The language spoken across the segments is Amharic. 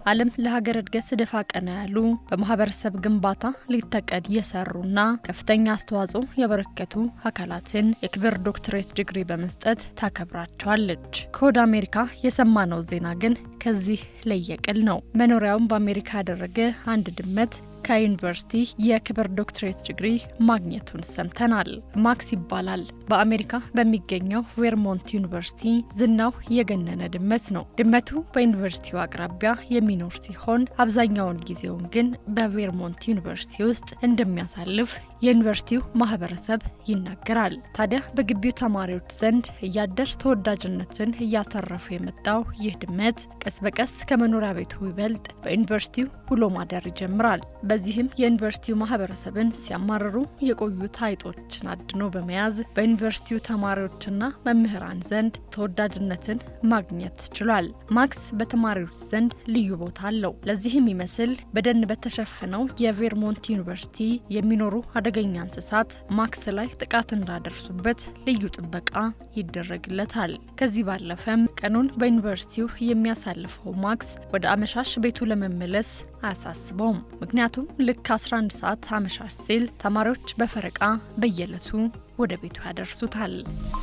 ዓለም ለሀገር እድገት ደፋ ቀና ያሉ በማህበረሰብ ግንባታ ሌት ተቀን የሰሩና ከፍተኛ አስተዋጽኦ ያበረከቱ አካላትን የክብር ዶክትሬት ዲግሪ በመስጠት ታከብራቸዋለች። ከወደ አሜሪካ የሰማነው ዜና ግን ከዚህ ለየቅል ነው። መኖሪያውን በአሜሪካ ያደረገ አንድ ድመት ከዩኒቨርሲቲ የክብር ዶክትሬት ዲግሪ ማግኘቱን ሰምተናል። ማክስ ይባላል። በአሜሪካ በሚገኘው ቬርሞንት ዩኒቨርሲቲ ዝናው የገነነ ድመት ነው። ድመቱ በዩኒቨርሲቲው አቅራቢያ የሚኖር ሲሆን አብዛኛውን ጊዜውን ግን በቬርሞንት ዩኒቨርሲቲ ውስጥ እንደሚያሳልፍ የዩኒቨርሲቲው ማህበረሰብ ይናገራል። ታዲያ በግቢው ተማሪዎች ዘንድ እያደር ተወዳጅነትን እያተረፈ የመጣው ይህ ድመት ቀስ በቀስ ከመኖሪያ ቤቱ ይበልጥ በዩኒቨርሲቲው ውሎ ማደር ይጀምራል። በዚህም የዩኒቨርሲቲው ማህበረሰብን ሲያማርሩ የቆዩት አይጦችን አድኖ በመያዝ በዩኒቨርሲቲው ተማሪዎችና መምህራን ዘንድ ተወዳጅነትን ማግኘት ችሏል። ማክስ በተማሪዎች ዘንድ ልዩ ቦታ አለው። ለዚህም ይመስል በደን በተሸፈነው የቬርሞንት ዩኒቨርሲቲ የሚኖሩ አደገኛ እንስሳት ማክስ ላይ ጥቃት እንዳደርሱበት ልዩ ጥበቃ ይደረግለታል። ከዚህ ባለፈም ቀኑን በዩኒቨርሲቲው የሚያሳልፈው ማክስ ወደ አመሻሽ ቤቱ ለመመለስ አያሳስበውም። ምክንያቱም ልክ 11 ሰዓት አመሻሽ ሲል ተማሪዎች በፈረቃ በየዕለቱ ወደ ቤቱ ያደርሱታል።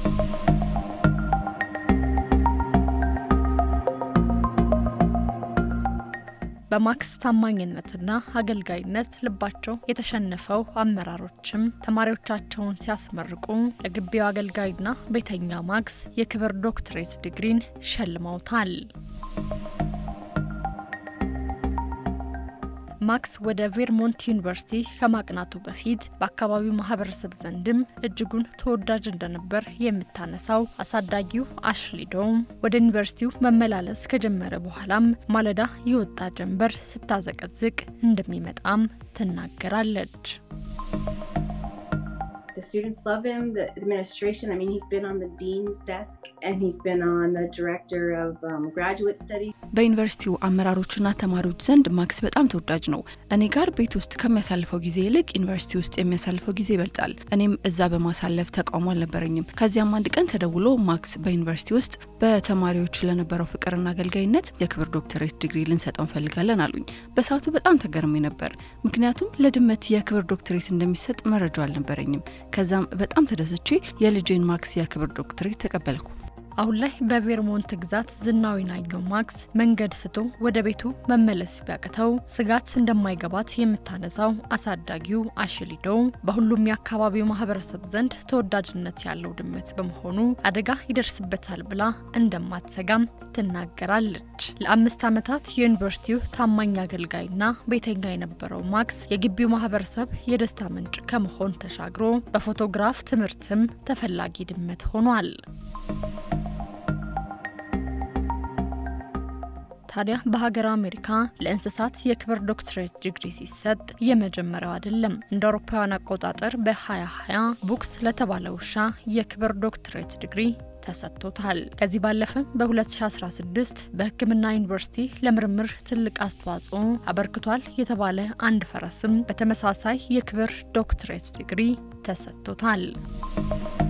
በማክስ ታማኝነትና አገልጋይነት ልባቸው የተሸነፈው አመራሮችም ተማሪዎቻቸውን ሲያስመርቁ ለግቢው አገልጋይና ቤተኛ ማክስ የክብር ዶክትሬት ዲግሪን ሸልመውታል። ማክስ ወደ ቬርሞንት ዩኒቨርሲቲ ከማቅናቱ በፊት በአካባቢው ማህበረሰብ ዘንድም እጅጉን ተወዳጅ እንደነበር የምታነሳው አሳዳጊው አሽሊ ዶም ወደ ዩኒቨርሲቲው መመላለስ ከጀመረ በኋላም ማለዳ የወጣ ጀንበር ስታዘቀዝቅ እንደሚመጣም ትናገራለች። The students love him, the administration. I mean, he's been on the dean's desk and he's been on the director of um, graduate studies. በዩኒቨርሲቲው አመራሮችና ተማሪዎች ዘንድ ማክስ በጣም ተወዳጅ ነው። እኔ ጋር ቤት ውስጥ ከሚያሳልፈው ጊዜ ይልቅ ዩኒቨርሲቲ ውስጥ የሚያሳልፈው ጊዜ ይበልጣል። እኔም እዛ በማሳለፍ ተቃውሞ አልነበረኝም። ከዚያም አንድ ቀን ተደውሎ ማክስ በዩኒቨርሲቲ ውስጥ በተማሪዎች ለነበረው ፍቅርና አገልጋይነት የክብር ዶክተሬት ዲግሪ ልንሰጠው እንፈልጋለን አሉኝ። በሰዓቱ በጣም ተገርሜ ነበር፣ ምክንያቱም ለድመት የክብር ዶክተሬት እንደሚሰጥ መረጃ አልነበረኝም። ከዛም በጣም ተደሰቼ የልጄን ማክስ የክብር ዶክተሬት ተቀበልኩ። አሁን ላይ በቬርሞንት ግዛት ዝናው የናኘው ማክስ መንገድ ስቶ ወደ ቤቱ መመለስ ቢያቅተው ስጋት እንደማይገባት የምታነሳው አሳዳጊው አሽሊዶ በሁሉም የአካባቢው ማህበረሰብ ዘንድ ተወዳጅነት ያለው ድመት በመሆኑ አደጋ ይደርስበታል ብላ እንደማትሰጋም ትናገራለች። ለአምስት ዓመታት የዩኒቨርሲቲው ታማኝ አገልጋይና ቤተኛ የነበረው ማክስ የግቢው ማህበረሰብ የደስታ ምንጭ ከመሆን ተሻግሮ በፎቶግራፍ ትምህርትም ተፈላጊ ድመት ሆኗል። ታዲያ በሀገር አሜሪካ ለእንስሳት የክብር ዶክትሬት ዲግሪ ሲሰጥ የመጀመሪያው አይደለም። እንደ አውሮፓውያን አቆጣጠር በ2020 ቡክስ ለተባለ ውሻ የክብር ዶክትሬት ዲግሪ ተሰጥቶታል። ከዚህ ባለፈም በ2016 በሕክምና ዩኒቨርሲቲ ለምርምር ትልቅ አስተዋጽኦ አበርክቷል የተባለ አንድ ፈረስም በተመሳሳይ የክብር ዶክትሬት ዲግሪ ተሰጥቶታል።